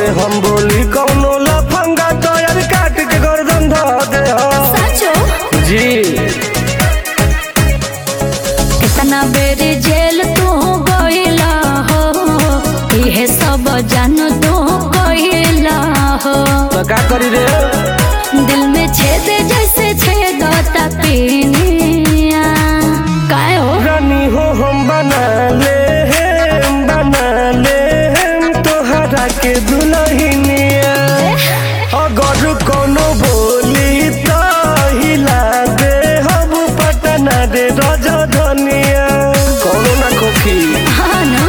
हम बोली कौनो लफंगा तो यार काट के गर्दन धो दे हम साचो जी कितना बेर जेल तू गइला हो इहे सब जान तू गइला हो तो का करी रे दिल में छेद जैसे छेदता पीनिया काय हो रानी हो हम बना ले हम बना ले हम तोहरा के दुल्हनिया अगर कोनो बोली तो हिला दे हम पटना रे रजधनिया कोनो ना खोखी हाँ ना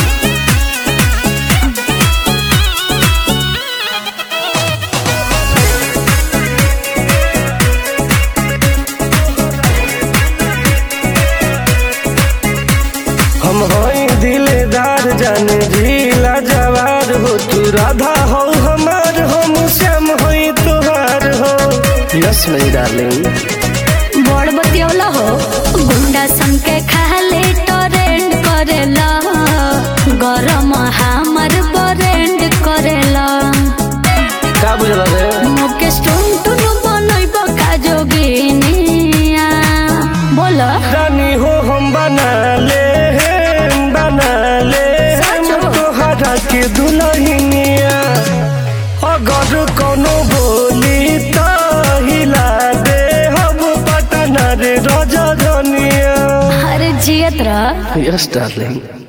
हम हई दिलेदार जाने झीला जवार हो तू राधा हो हमार हम श्याम हई तुहार हो यस मेरी डार्लिंग बड़ बतियौला हो गुंडा सन के खाले टोरेंट करेला गरम हमर बरेंड करेला का बुझल रे मुकेश टुन टुन बनैब का जोगिनिया बोल रानी हो हम बना ले हम बना ले हम सचो? तोहरा के दुल्हनिया अगर कोनो बोली तो हिला दे हम पटना रे रजधनिया अरे जियत रह यस डार्लिंग